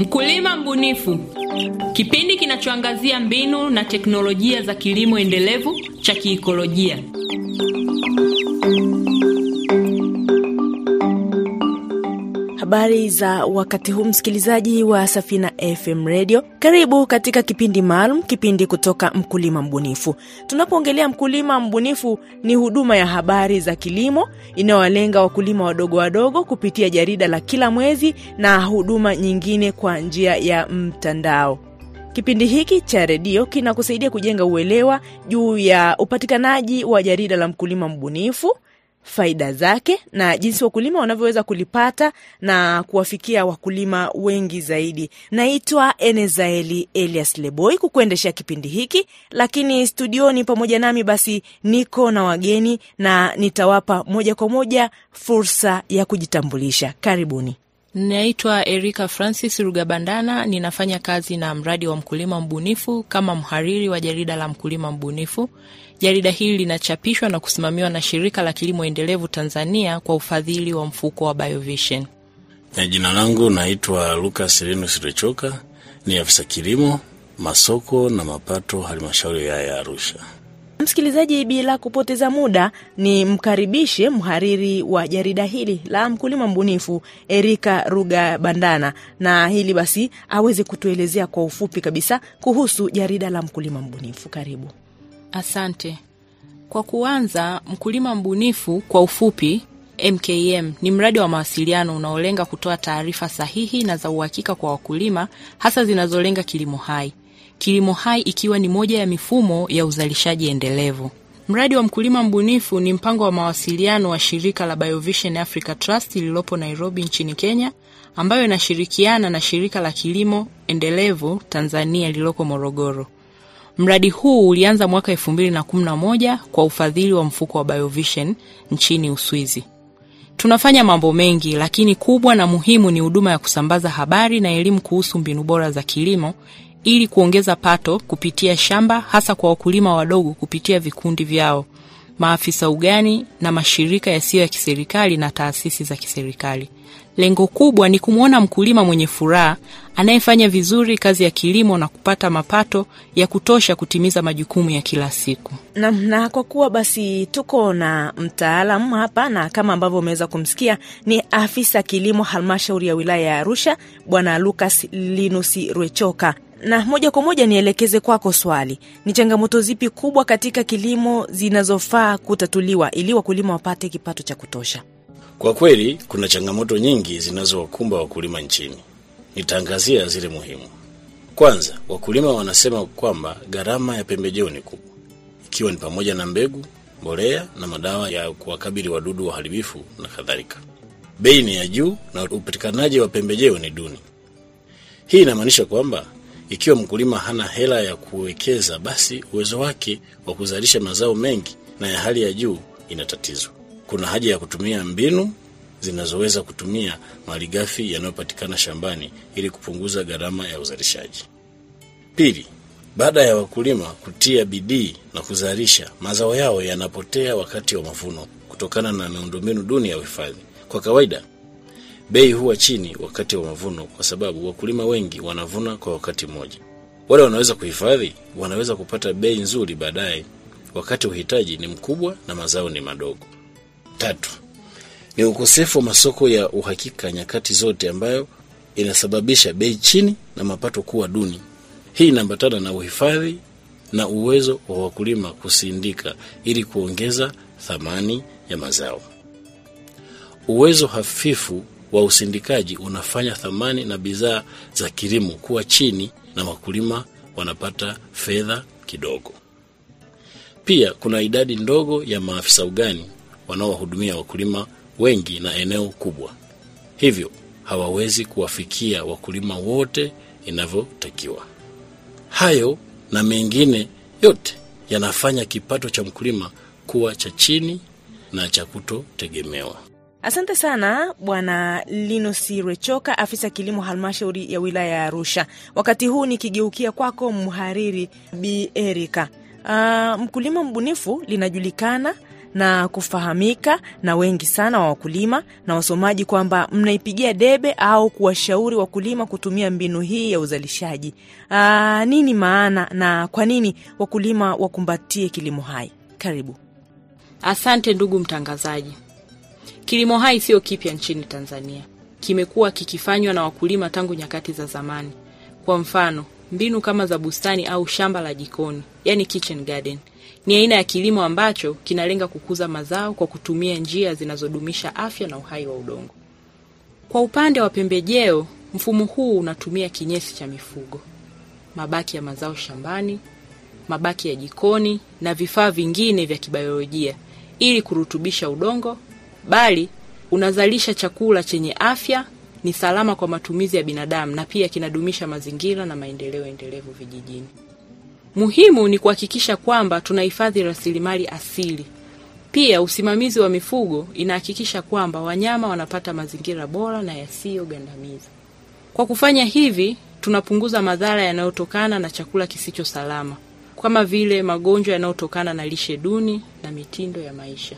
Mkulima mbunifu, kipindi kinachoangazia mbinu na teknolojia za kilimo endelevu cha kiikolojia. Habari za wakati huu, msikilizaji wa Safina FM Radio, karibu katika kipindi maalum, kipindi kutoka Mkulima Mbunifu. Tunapoongelea mkulima mbunifu, ni huduma ya habari za kilimo inayowalenga wakulima wadogo wadogo kupitia jarida la kila mwezi na huduma nyingine kwa njia ya mtandao. Kipindi hiki cha redio kinakusaidia kujenga uelewa juu ya upatikanaji wa jarida la mkulima mbunifu faida zake na jinsi wakulima wanavyoweza kulipata na kuwafikia wakulima wengi zaidi. Naitwa Enezaeli Elias Leboi kukuendeshea kipindi hiki, lakini studioni pamoja nami basi niko na wageni na nitawapa moja kwa moja fursa ya kujitambulisha. Karibuni. Naitwa Erika Francis Rugabandana, ninafanya kazi na mradi wa mkulima mbunifu kama mhariri wa jarida la mkulima mbunifu. Jarida hili linachapishwa na kusimamiwa na shirika la kilimo endelevu Tanzania kwa ufadhili wa mfuko wa Biovision. Ya jina langu naitwa Lucas Linus Rechoka, ni afisa kilimo, masoko na mapato, halmashauri ya wilaya ya Arusha. Msikilizaji, bila kupoteza muda, ni mkaribishe mhariri wa jarida hili la mkulima mbunifu Erika Ruga Bandana, na hili basi aweze kutuelezea kwa ufupi kabisa kuhusu jarida la mkulima mbunifu. Karibu. Asante. Kwa kuanza, mkulima mbunifu kwa ufupi MKM ni mradi wa mawasiliano unaolenga kutoa taarifa sahihi na za uhakika kwa wakulima, hasa zinazolenga kilimo hai kilimo hai ikiwa ni moja ya mifumo ya uzalishaji endelevu. Mradi wa mkulima mbunifu ni mpango wa mawasiliano wa shirika la Biovision Africa Trust lililopo Nairobi nchini Kenya, ambayo inashirikiana na shirika la kilimo endelevu Tanzania lililoko Morogoro. Mradi huu ulianza mwaka elfu mbili na kumi na moja kwa ufadhili wa mfuko wa Biovision nchini Uswizi. Tunafanya mambo mengi, lakini kubwa na muhimu ni huduma ya kusambaza habari na elimu kuhusu mbinu bora za kilimo ili kuongeza pato kupitia shamba hasa kwa wakulima wadogo kupitia vikundi vyao, maafisa ugani na mashirika yasiyo ya kiserikali na taasisi za kiserikali. Lengo kubwa ni kumwona mkulima mwenye furaha anayefanya vizuri kazi ya kilimo na kupata mapato ya kutosha kutimiza majukumu ya kila siku. Na, na kwa kuwa basi tuko na mtaalamu hapa na kama ambavyo umeweza kumsikia ni afisa kilimo halmashauri ya wilaya ya Arusha Bwana Lucas Linusi Rwechoka na moja kwa moja nielekeze kwako swali, ni changamoto zipi kubwa katika kilimo zinazofaa kutatuliwa ili wakulima wapate kipato cha kutosha? Kwa kweli kuna changamoto nyingi zinazowakumba wakulima nchini. Nitaangazia zile muhimu. Kwanza, wakulima wanasema kwamba gharama ya pembejeo ni kubwa, ikiwa ni pamoja na mbegu, mbolea na madawa ya kuwakabili wadudu waharibifu na kadhalika. Bei ni ya juu na upatikanaji wa pembejeo ni duni. Hii inamaanisha kwamba ikiwa mkulima hana hela ya kuwekeza, basi uwezo wake wa kuzalisha mazao mengi na ya hali ya juu inatatizwa. Kuna haja ya kutumia mbinu zinazoweza kutumia malighafi yanayopatikana shambani ili kupunguza gharama ya uzalishaji. Pili, baada ya wakulima kutia bidii na kuzalisha, mazao yao yanapotea wakati wa mavuno kutokana na miundombinu duni ya uhifadhi. Kwa kawaida bei huwa chini wakati wa mavuno kwa sababu wakulima wengi wanavuna kwa wakati mmoja. Wale wanaweza kuhifadhi wanaweza kupata bei nzuri baadaye, wakati uhitaji ni mkubwa na mazao ni madogo. Tatu ni ukosefu wa masoko ya uhakika nyakati zote, ambayo inasababisha bei chini na mapato kuwa duni. Hii inaambatana na uhifadhi na uwezo wa wakulima kusindika ili kuongeza thamani ya mazao. Uwezo hafifu wa usindikaji unafanya thamani na bidhaa za kilimo kuwa chini na wakulima wanapata fedha kidogo. Pia kuna idadi ndogo ya maafisa ugani wanaowahudumia wakulima wengi na eneo kubwa, hivyo hawawezi kuwafikia wakulima wote inavyotakiwa. Hayo na mengine yote yanafanya kipato cha mkulima kuwa cha chini na cha kutotegemewa. Asante sana Bwana Linusi Rechoka, afisa kilimo halmashauri ya wilaya ya Arusha. Wakati huu nikigeukia kwako mhariri Bi Erika. Uh, mkulima mbunifu linajulikana na kufahamika na wengi sana wa wakulima na wasomaji kwamba mnaipigia debe au kuwashauri wakulima kutumia mbinu hii ya uzalishaji. Aa, nini maana na kwa nini wakulima wakumbatie kilimo hai? Karibu. Asante ndugu mtangazaji. Kilimo hai sio kipya nchini Tanzania, kimekuwa kikifanywa na wakulima tangu nyakati za zamani. Kwa mfano, mbinu kama za bustani au shamba la jikoni, yani kitchen garden, ni aina ya kilimo ambacho kinalenga kukuza mazao kwa kutumia njia zinazodumisha afya na uhai wa udongo. Kwa upande wa pembejeo, mfumo huu unatumia kinyesi cha mifugo, mabaki ya mazao shambani, mabaki ya jikoni na vifaa vingine vya kibiolojia ili kurutubisha udongo, bali unazalisha chakula chenye afya, ni salama kwa matumizi ya binadamu na pia kinadumisha mazingira na maendeleo endelevu vijijini. Muhimu ni kuhakikisha kwamba tunahifadhi rasilimali asili. Pia usimamizi wa mifugo inahakikisha kwamba wanyama wanapata mazingira bora na yasiyogandamiza. Kwa kufanya hivi, tunapunguza madhara yanayotokana na chakula kisicho salama kama vile magonjwa yanayotokana na lishe duni na mitindo ya maisha.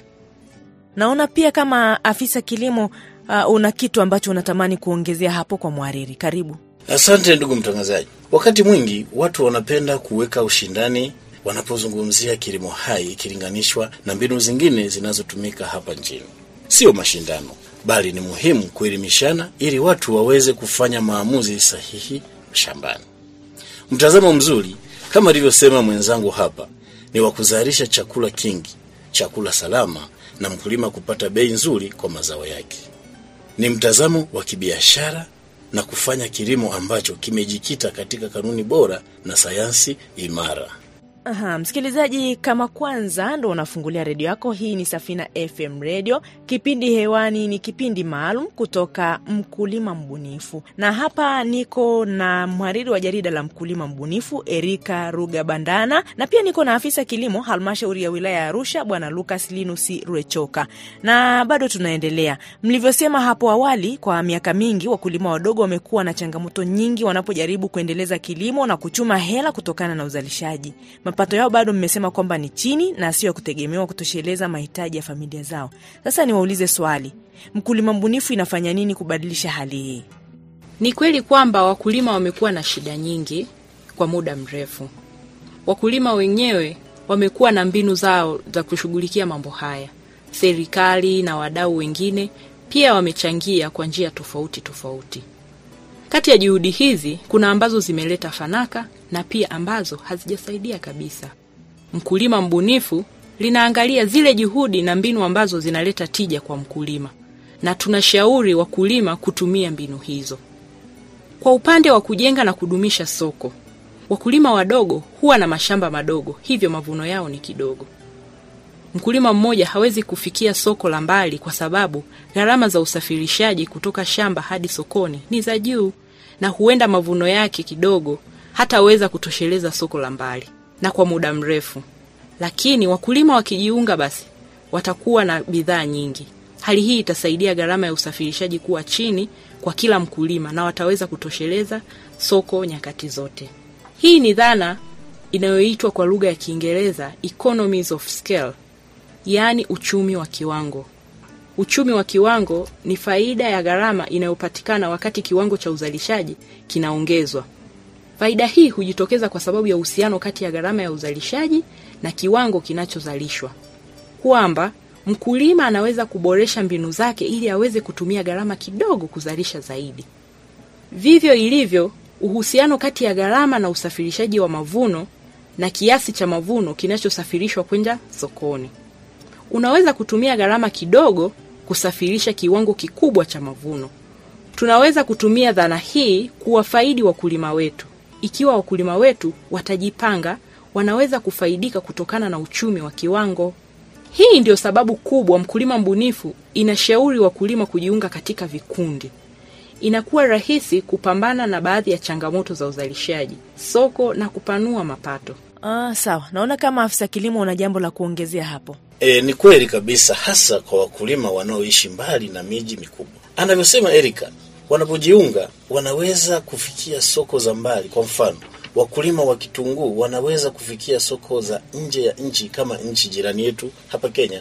Naona pia kama afisa kilimo uh, una kitu ambacho unatamani kuongezea hapo kwa mhariri. Karibu. Asante ndugu mtangazaji. Wakati mwingi watu wanapenda kuweka ushindani wanapozungumzia kilimo hai ikilinganishwa na mbinu zingine zinazotumika hapa nchini. Sio mashindano, bali ni muhimu kuelimishana ili watu waweze kufanya maamuzi sahihi shambani. Mtazamo mzuri kama alivyosema mwenzangu hapa ni wa kuzalisha chakula kingi, chakula salama, na mkulima kupata bei nzuri kwa mazao yake. Ni mtazamo wa kibiashara na kufanya kilimo ambacho kimejikita katika kanuni bora na sayansi imara. Aha, msikilizaji, kama kwanza ndo unafungulia redio yako, hii ni Safina FM Radio. Kipindi hewani ni kipindi maalum kutoka Mkulima Mbunifu, na hapa niko na mhariri wa jarida la Mkulima Mbunifu Erika Ruga Bandana, na pia niko na afisa kilimo halmashauri ya wilaya ya Arusha Bwana Lucas Linusi Rwechoka, na bado tunaendelea. Mlivyosema hapo awali, kwa miaka mingi wakulima wadogo wamekuwa na changamoto nyingi wanapojaribu kuendeleza kilimo na kuchuma hela kutokana na uzalishaji mapato yao bado mmesema kwamba ni chini na sio ya kutegemewa kutosheleza mahitaji ya familia zao. Sasa niwaulize swali, mkulima mbunifu inafanya nini kubadilisha hali hii? Ni kweli kwamba wakulima wamekuwa na shida nyingi kwa muda mrefu. Wakulima wenyewe wamekuwa na mbinu zao za kushughulikia mambo haya. Serikali na wadau wengine pia wamechangia kwa njia tofauti tofauti. Kati ya juhudi hizi kuna ambazo zimeleta fanaka na pia ambazo hazijasaidia kabisa. Mkulima mbunifu linaangalia zile juhudi na mbinu ambazo zinaleta tija kwa mkulima, na tunashauri wakulima kutumia mbinu hizo. Kwa upande wa kujenga na kudumisha soko, wakulima wadogo huwa na mashamba madogo, hivyo mavuno yao ni kidogo. Mkulima mmoja hawezi kufikia soko la mbali kwa sababu gharama za usafirishaji kutoka shamba hadi sokoni ni za juu, na huenda mavuno yake kidogo hataweza kutosheleza soko la mbali na kwa muda mrefu. Lakini wakulima wakijiunga, basi watakuwa na bidhaa nyingi. Hali hii itasaidia gharama ya usafirishaji kuwa chini kwa kila mkulima na wataweza kutosheleza soko nyakati zote. Hii ni dhana inayoitwa kwa lugha ya Kiingereza economies of scale, yaani uchumi wa kiwango. Uchumi wa kiwango ni faida ya gharama inayopatikana wakati kiwango cha uzalishaji kinaongezwa. Faida hii hujitokeza kwa sababu ya uhusiano kati ya gharama ya uzalishaji na kiwango kinachozalishwa, kwamba mkulima anaweza kuboresha mbinu zake ili aweze kutumia gharama kidogo kuzalisha zaidi. Vivyo ilivyo uhusiano kati ya gharama na usafirishaji wa mavuno na kiasi cha mavuno kinachosafirishwa kwenda sokoni. Unaweza kutumia gharama kidogo kusafirisha kiwango kikubwa cha mavuno. Tunaweza kutumia dhana hii kuwafaidi wakulima wetu. Ikiwa wakulima wetu watajipanga, wanaweza kufaidika kutokana na uchumi wa kiwango. Hii ndio sababu kubwa Mkulima Mbunifu inashauri wakulima kujiunga katika vikundi. Inakuwa rahisi kupambana na baadhi ya changamoto za uzalishaji, soko na kupanua mapato. Ah, sawa. Naona kama afisa kilimo una jambo la kuongezea hapo. E, ni kweli kabisa, hasa kwa wakulima wanaoishi mbali na miji mikubwa. Anavyosema Erika, wanapojiunga wanaweza kufikia soko za mbali. Kwa mfano, wakulima wa kitunguu wanaweza kufikia soko za nje ya nchi kama nchi jirani yetu hapa Kenya.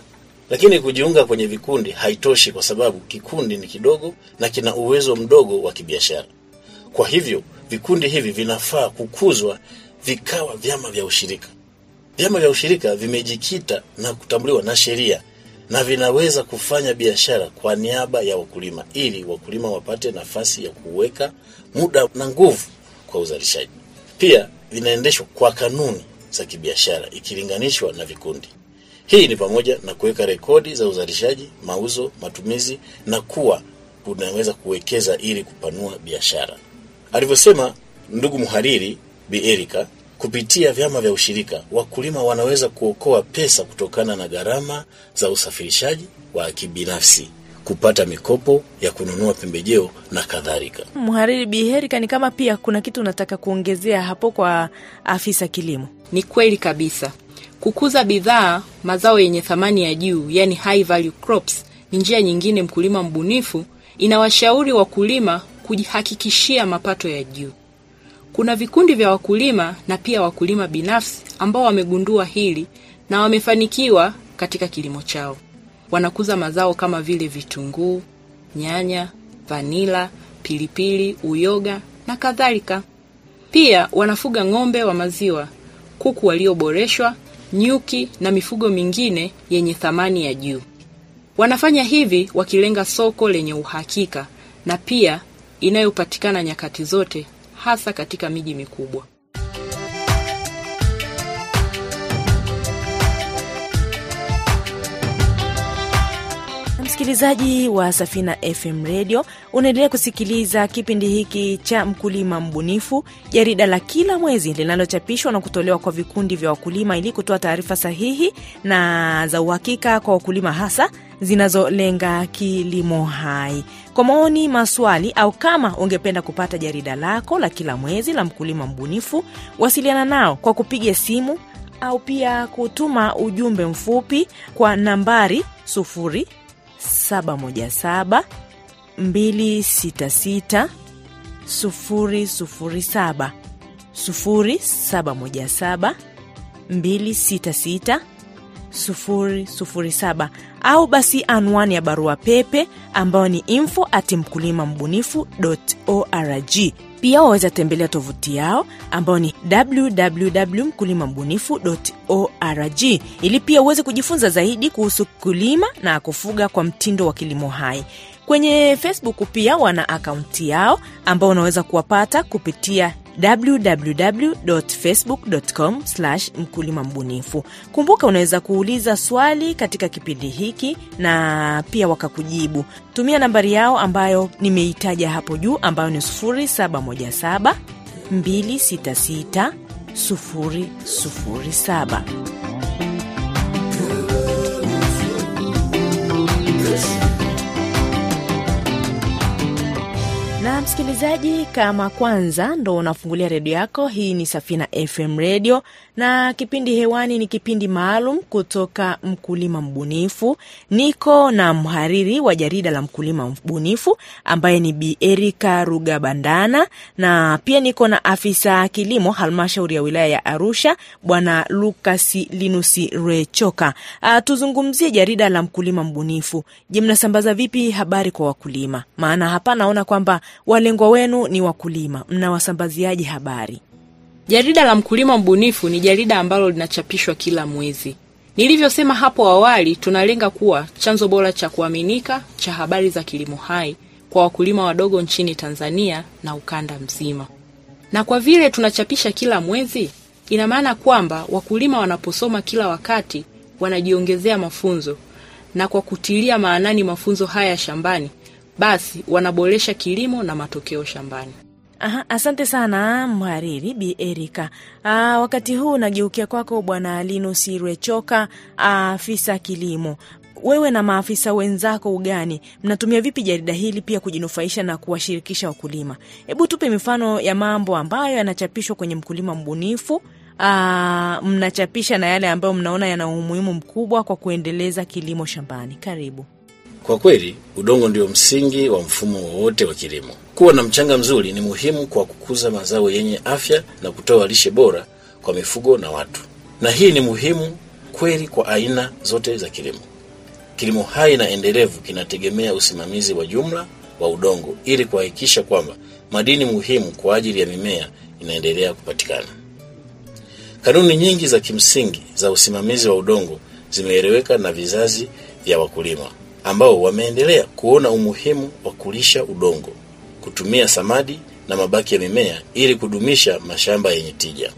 Lakini kujiunga kwenye vikundi haitoshi, kwa sababu kikundi ni kidogo na kina uwezo mdogo wa kibiashara. Kwa hivyo vikundi hivi vinafaa kukuzwa vikawa vyama vya ushirika. Vyama vya ushirika vimejikita na kutambuliwa na sheria na vinaweza kufanya biashara kwa niaba ya wakulima, ili wakulima wapate nafasi ya kuweka muda na nguvu kwa uzalishaji. Pia vinaendeshwa kwa kanuni za kibiashara ikilinganishwa na vikundi. Hii ni pamoja na kuweka rekodi za uzalishaji, mauzo, matumizi na kuwa unaweza kuwekeza ili kupanua biashara. Alivyosema ndugu mhariri Bi Erika, kupitia vyama vya ushirika wakulima wanaweza kuokoa pesa kutokana na gharama za usafirishaji wa kibinafsi, kupata mikopo ya kununua pembejeo na kadhalika. Mhariri Biherika, ni kama pia kuna kitu unataka kuongezea hapo kwa afisa kilimo? Ni kweli kabisa. Kukuza bidhaa mazao yenye thamani ya juu, yani high value crops, ni njia nyingine mkulima mbunifu inawashauri wakulima kujihakikishia mapato ya juu. Kuna vikundi vya wakulima na pia wakulima binafsi ambao wamegundua hili na wamefanikiwa katika kilimo chao. Wanakuza mazao kama vile vitunguu, nyanya, vanila, pilipili, uyoga na kadhalika. Pia wanafuga ng'ombe wa maziwa, kuku walioboreshwa, nyuki na mifugo mingine yenye thamani ya juu. Wanafanya hivi wakilenga soko lenye uhakika na pia inayopatikana nyakati zote, hasa katika miji mikubwa. Msikilizaji wa Safina FM Radio, unaendelea kusikiliza kipindi hiki cha Mkulima Mbunifu, jarida la kila mwezi linalochapishwa na kutolewa kwa vikundi vya wakulima ili kutoa taarifa sahihi na za uhakika kwa wakulima, hasa zinazolenga kilimo hai. Kwa maoni, maswali au kama ungependa kupata jarida lako la kila mwezi la Mkulima Mbunifu, wasiliana nao kwa kupiga simu au pia kutuma ujumbe mfupi kwa nambari sufuri 717 266 007 0717 266 007 au basi anwani ya barua pepe ambayo ni info at mkulima mbunifu org. Pia waweza tembelea tovuti yao ambayo ni www mkulima mbunifu org ili pia uweze kujifunza zaidi kuhusu kulima na kufuga kwa mtindo wa kilimo hai. Kwenye Facebook pia wana akaunti yao ambao unaweza kuwapata kupitia www.facebook.com mkulima mbunifu. Kumbuka, unaweza kuuliza swali katika kipindi hiki na pia wakakujibu. Tumia nambari yao ambayo nimeitaja hapo juu ambayo ni 0717 266 007. na msikilizaji, kama kwanza ndo unafungulia redio yako, hii ni Safina FM Radio na kipindi hewani ni kipindi maalum kutoka Mkulima Mbunifu. Niko na mhariri wa jarida la Mkulima Mbunifu ambaye ni Bi Erika Rugabandana, na pia niko na afisa kilimo halmashauri ya wilaya ya Arusha Bwana Lukasi Linusi Rechoka. A, tuzungumzie jarida la Mkulima Mbunifu. Je, mnasambaza vipi habari kwa wakulima? Maana hapa naona kwamba walengwa wenu ni wakulima, mnawasambaziaje habari? Jarida la Mkulima Mbunifu ni jarida ambalo linachapishwa kila mwezi. Nilivyosema hapo awali, tunalenga kuwa chanzo bora cha kuaminika cha habari za kilimo hai kwa wakulima wadogo nchini Tanzania na ukanda mzima. Na kwa vile tunachapisha kila mwezi, ina maana kwamba wakulima wanaposoma kila wakati wanajiongezea mafunzo, na kwa kutilia maanani mafunzo haya shambani, basi wanaboresha kilimo na matokeo shambani. Aha, asante sana mhariri Bi Erika. Aa, wakati huu nageukia kwako Bwana Linus Rwechoka, afisa kilimo. Wewe na maafisa wenzako ugani mnatumia vipi jarida hili pia kujinufaisha na kuwashirikisha wakulima? Hebu tupe mifano ya mambo ambayo yanachapishwa kwenye Mkulima Mbunifu. Aa, mnachapisha na yale ambayo mnaona yana umuhimu mkubwa kwa kuendeleza kilimo shambani. Karibu. Kwa kweli udongo ndio msingi wa mfumo wowote wa kilimo. Kuwa na mchanga mzuri ni muhimu kwa kukuza mazao yenye afya na kutoa lishe bora kwa mifugo na watu, na hii ni muhimu kweli kwa aina zote za kilimo. Kilimo hai na endelevu kinategemea usimamizi wa jumla wa udongo ili kuhakikisha kwamba madini muhimu kwa ajili ya mimea inaendelea kupatikana. Kanuni nyingi za kimsingi za usimamizi wa udongo zimeeleweka na vizazi vya wakulima ambao wameendelea kuona umuhimu wa kulisha udongo, kutumia samadi na mabaki ya mimea ili kudumisha mashamba yenye tija.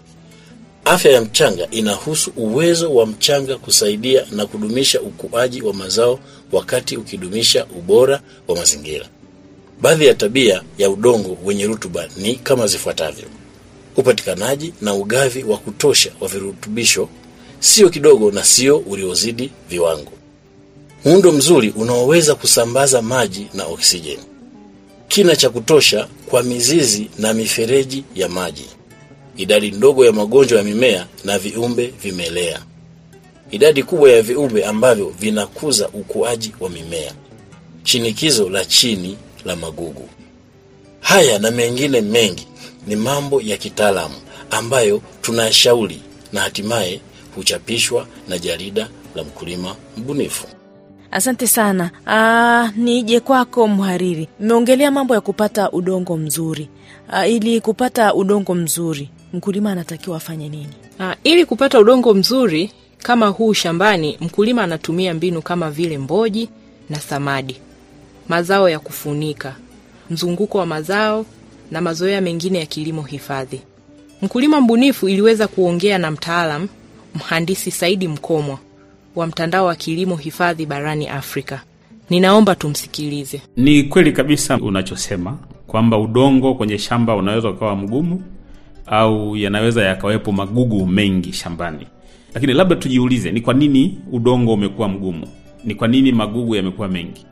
Afya ya mchanga inahusu uwezo wa mchanga kusaidia na kudumisha ukuaji wa mazao wakati ukidumisha ubora wa mazingira. Baadhi ya tabia ya udongo wenye rutuba ni kama zifuatavyo: upatikanaji na ugavi wa kutosha wa virutubisho, sio kidogo na sio uliozidi viwango, muundo mzuri unaoweza kusambaza maji na oksijeni, kina cha kutosha kwa mizizi na mifereji ya maji, idadi ndogo ya magonjwa ya mimea na viumbe vimelea, idadi kubwa ya viumbe ambavyo vinakuza ukuaji wa mimea, shinikizo la chini la magugu. Haya na mengine mengi ni mambo ya kitaalamu ambayo tunashauri na hatimaye huchapishwa na jarida la Mkulima Mbunifu. Asante sana. Aa, nije kwako mhariri. Mmeongelea mambo ya kupata udongo mzuri. Aa, ili kupata udongo mzuri mkulima anatakiwa afanye nini? Ah, ili kupata udongo mzuri kama huu shambani, mkulima anatumia mbinu kama vile mboji na samadi, mazao ya kufunika, mzunguko wa mazao na mazoea mengine ya kilimo hifadhi. Mkulima Mbunifu iliweza kuongea na mtaalam mhandisi Saidi Mkomwa wa mtandao wa kilimo hifadhi barani Afrika. Ninaomba tumsikilize. Ni kweli kabisa unachosema kwamba udongo kwenye shamba unaweza ukawa mgumu au yanaweza yakawepo magugu mengi shambani, lakini labda tujiulize, ni kwa nini udongo umekuwa mgumu? Ni kwa nini magugu yamekuwa mengi?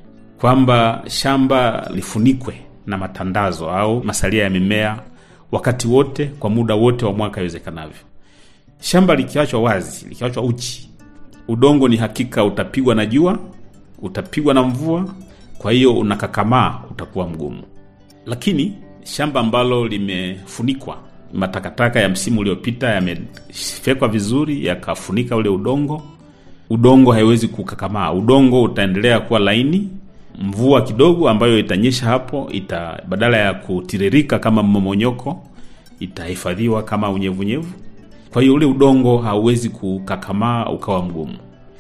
Kwamba shamba lifunikwe na matandazo au masalia ya mimea wakati wote, kwa muda wote wa mwaka iwezekanavyo. Shamba likiachwa wazi, likiachwa uchi, udongo ni hakika utapigwa na jua, utapigwa na mvua, kwa hiyo unakakamaa, utakuwa mgumu. Lakini shamba ambalo limefunikwa, matakataka ya msimu uliopita yamefekwa vizuri, yakafunika ule udongo, udongo haiwezi kukakamaa, udongo utaendelea kuwa laini. Mvua kidogo ambayo itanyesha hapo ita, badala ya kutiririka kama mmomonyoko, itahifadhiwa kama unyevunyevu. Kwa hiyo ule udongo hauwezi kukakamaa ukawa mgumu.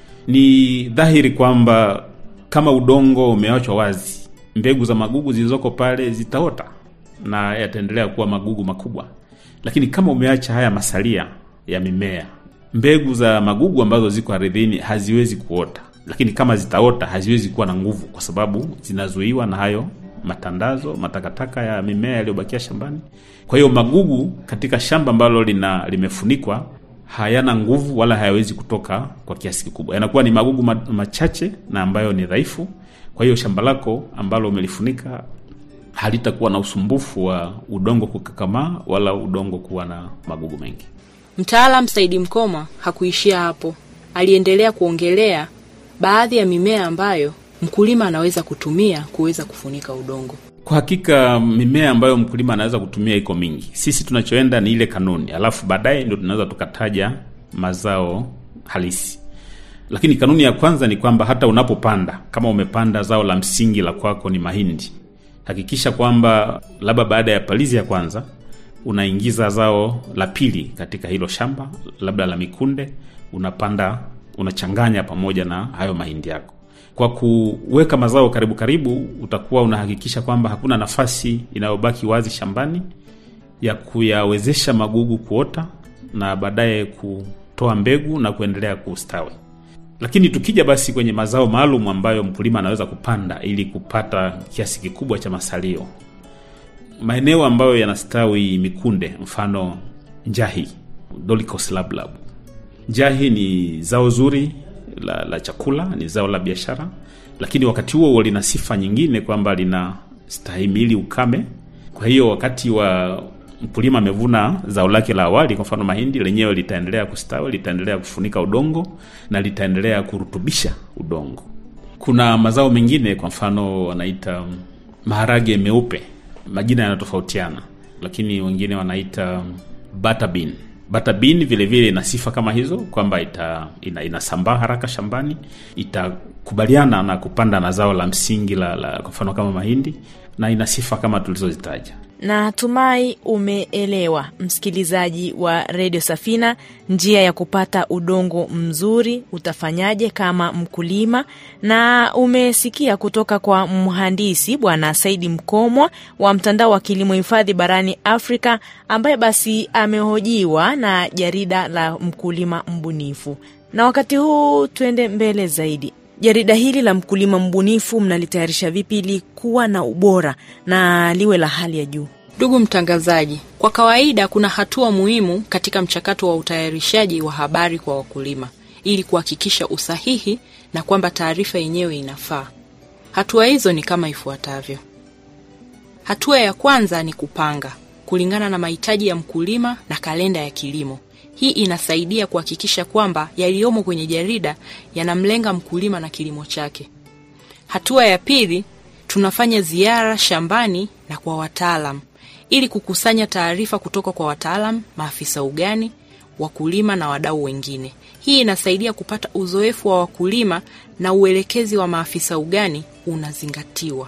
Ni dhahiri kwamba kama udongo umeachwa wazi, mbegu za magugu zilizoko pale zitaota na yataendelea kuwa magugu makubwa. Lakini kama umeacha haya masalia ya mimea, mbegu za magugu ambazo ziko ardhini haziwezi kuota, lakini kama zitaota haziwezi kuwa na nguvu, kwa sababu zinazuiwa na hayo matandazo, matakataka ya mimea yaliyobakia shambani. Kwa hiyo magugu katika shamba ambalo lina limefunikwa hayana nguvu wala hayawezi kutoka kwa kiasi kikubwa, yanakuwa ni magugu ma- machache na ambayo ni dhaifu. Kwa hiyo shamba lako ambalo umelifunika halitakuwa na usumbufu wa udongo kukakamaa wala udongo kuwa na magugu mengi. Mtaalam Saidi Mkoma hakuishia hapo, aliendelea kuongelea baadhi ya mimea ambayo mkulima anaweza kutumia kuweza kufunika udongo. Kwa hakika mimea ambayo mkulima anaweza kutumia iko mingi. Sisi tunachoenda ni ile kanuni, alafu baadaye ndio tunaweza tukataja mazao halisi. Lakini kanuni ya kwanza ni kwamba hata unapopanda, kama umepanda zao la msingi la kwako ni mahindi, hakikisha kwamba labda baada ya palizi ya kwanza unaingiza zao la pili katika hilo shamba, labda la mikunde, unapanda unachanganya pamoja na hayo mahindi yako. Kwa kuweka mazao karibu karibu, utakuwa unahakikisha kwamba hakuna nafasi inayobaki wazi shambani ya kuyawezesha magugu kuota na baadaye kutoa mbegu na kuendelea kustawi. Lakini tukija basi kwenye mazao maalum ambayo mkulima anaweza kupanda ili kupata kiasi kikubwa cha masalio, maeneo ambayo yanastawi mikunde, mfano njahi, Dolichos lablab. Njahi ni zao zuri la, la chakula, ni zao la biashara, lakini wakati huo huo lina sifa nyingine kwamba lina stahimili ukame. Kwa hiyo wakati wa mkulima amevuna zao lake la awali, kwa mfano mahindi, lenyewe litaendelea kustawi, litaendelea kufunika udongo na litaendelea kurutubisha udongo. Kuna mazao mengine, kwa mfano wanaita maharage meupe, majina yanatofautiana, lakini wengine wanaita butter bean. bata bean vile vile ina sifa kama hizo kwamba ita, ina, inasambaa haraka shambani itakubaliana na kupanda na zao la msingi la, la kwa mfano kama mahindi na ina sifa kama tulizozitaja natumai umeelewa msikilizaji wa redio safina njia ya kupata udongo mzuri utafanyaje kama mkulima na umesikia kutoka kwa mhandisi bwana saidi mkomwa wa mtandao wa kilimo hifadhi barani afrika ambaye basi amehojiwa na jarida la mkulima mbunifu na wakati huu tuende mbele zaidi jarida hili la mkulima mbunifu mnalitayarisha vipi ili kuwa na ubora na liwe la hali ya juu Ndugu mtangazaji, kwa kawaida kuna hatua muhimu katika mchakato wa utayarishaji wa habari kwa wakulima ili kuhakikisha usahihi na kwamba taarifa yenyewe inafaa. Hatua hizo ni kama ifuatavyo. Hatua ya kwanza ni kupanga kulingana na mahitaji ya mkulima na kalenda ya kilimo. Hii inasaidia kuhakikisha kwamba yaliyomo kwenye jarida yanamlenga mkulima na kilimo chake. Hatua ya pili, tunafanya ziara shambani na kwa wataalam ili kukusanya taarifa kutoka kwa wataalam, maafisa ugani, wakulima na wadau wengine. Hii inasaidia kupata uzoefu wa wakulima na uelekezi wa maafisa ugani unazingatiwa.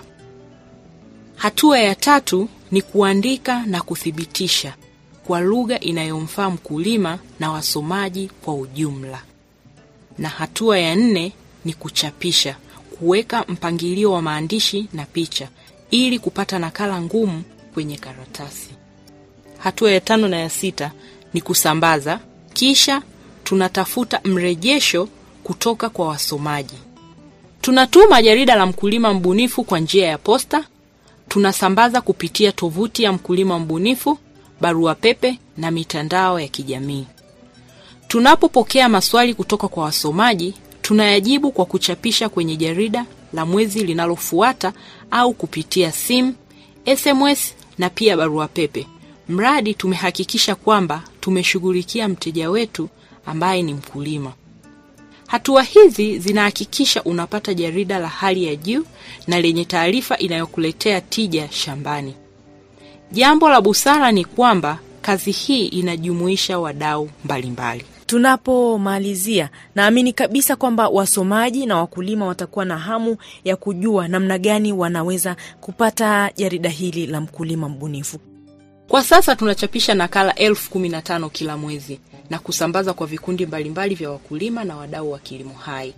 Hatua ya tatu ni kuandika na kuthibitisha kwa lugha inayomfaa mkulima na wasomaji kwa ujumla. Na hatua ya nne ni kuchapisha, kuweka mpangilio wa maandishi na picha ili kupata nakala ngumu kwenye karatasi. Hatua ya tano na ya sita ni kusambaza, kisha tunatafuta mrejesho kutoka kwa wasomaji. Tunatuma jarida la mkulima mbunifu kwa njia ya posta, tunasambaza kupitia tovuti ya mkulima mbunifu, barua pepe na mitandao ya kijamii. Tunapopokea maswali kutoka kwa wasomaji, tunayajibu kwa kuchapisha kwenye jarida la mwezi linalofuata au kupitia simu, SMS na pia barua pepe, mradi tumehakikisha kwamba tumeshughulikia mteja wetu ambaye ni mkulima. Hatua hizi zinahakikisha unapata jarida la hali ya juu na lenye taarifa inayokuletea tija shambani. Jambo la busara ni kwamba kazi hii inajumuisha wadau mbalimbali. tunapomalizia naamini kabisa kwamba wasomaji na wakulima watakuwa na hamu ya kujua namna gani wanaweza kupata jarida hili la mkulima mbunifu Kwa sasa tunachapisha nakala elfu kumi na tano kila mwezi na kusambaza kwa vikundi mbalimbali vya wakulima na wadau wa kilimo hai.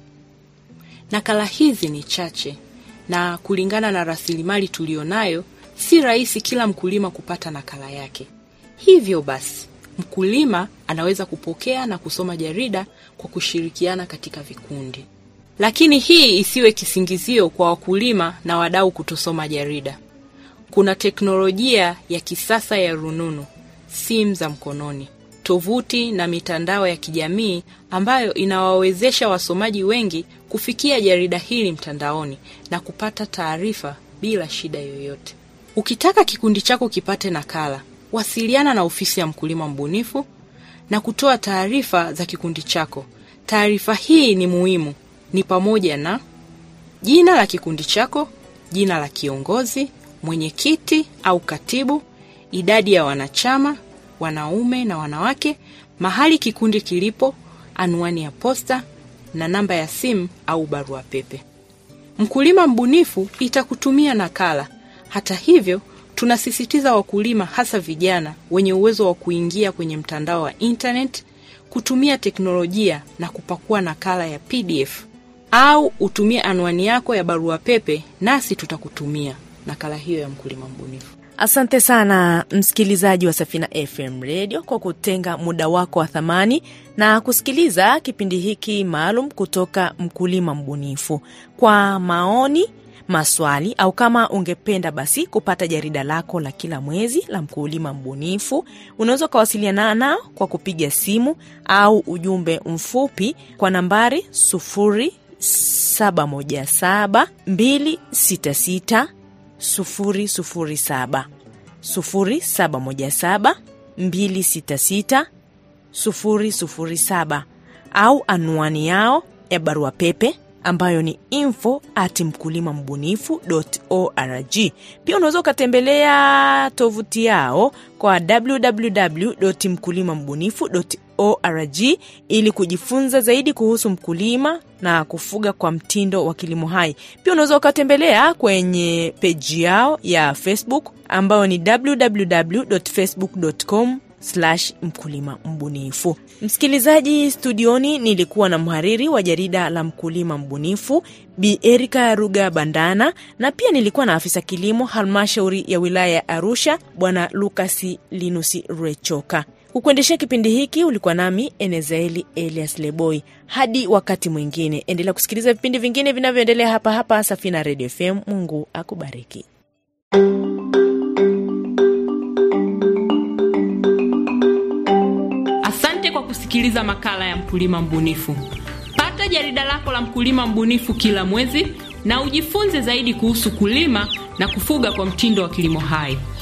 Nakala hizi ni chache na kulingana na rasilimali tuliyonayo, si rahisi kila mkulima kupata nakala yake. Hivyo basi, mkulima anaweza kupokea na kusoma jarida kwa kushirikiana katika vikundi. Lakini hii isiwe kisingizio kwa wakulima na wadau kutosoma jarida. Kuna teknolojia ya kisasa ya rununu, simu za mkononi, tovuti na mitandao ya kijamii ambayo inawawezesha wasomaji wengi kufikia jarida hili mtandaoni na kupata taarifa bila shida yoyote. Ukitaka kikundi chako kipate nakala, wasiliana na ofisi ya mkulima mbunifu na kutoa taarifa za kikundi chako. Taarifa hii ni muhimu, ni pamoja na jina la kikundi chako, jina la kiongozi, mwenyekiti au katibu, idadi ya wanachama, wanaume na wanawake, mahali kikundi kilipo, anwani ya posta na namba ya simu au barua pepe. Mkulima mbunifu itakutumia nakala. Hata hivyo, tunasisitiza wakulima, hasa vijana wenye uwezo wa kuingia kwenye mtandao wa internet, kutumia teknolojia na kupakua nakala ya PDF au utumie anwani yako ya barua pepe, nasi tutakutumia nakala hiyo ya mkulima mbunifu. asante sana msikilizaji wa safina fm radio kwa kutenga muda wako wa thamani na kusikiliza kipindi hiki maalum kutoka mkulima mbunifu kwa maoni maswali au kama ungependa basi kupata jarida lako la kila mwezi la mkulima mbunifu unaweza ukawasiliana nao kwa kupiga simu au ujumbe mfupi kwa nambari 0717 266 007 0717 266 007 au anwani yao ya barua pepe ambayo ni info at mkulima mbunifu org. Pia unaweza ukatembelea tovuti yao kwa www mkulima mbunifu org ili kujifunza zaidi kuhusu mkulima na kufuga kwa mtindo wa kilimo hai. Pia unaweza ukatembelea kwenye peji yao ya Facebook ambayo ni www.facebook.com slash mkulima mbunifu. Msikilizaji, studioni nilikuwa na mhariri wa jarida la mkulima mbunifu Bi Erika Ruga Bandana, na pia nilikuwa na afisa kilimo halmashauri ya wilaya ya Arusha Bwana Lukasi Linusi Rechoka. Kukuendeshea kipindi hiki ulikuwa nami Enezaeli Elias Leboi. Hadi wakati mwingine, endelea kusikiliza vipindi vingine vinavyoendelea hapa hapa Safina Radio FM. Mungu akubariki. Asante kwa kusikiliza makala ya mkulima mbunifu. Pata jarida lako la mkulima mbunifu kila mwezi na ujifunze zaidi kuhusu kulima na kufuga kwa mtindo wa kilimo hai.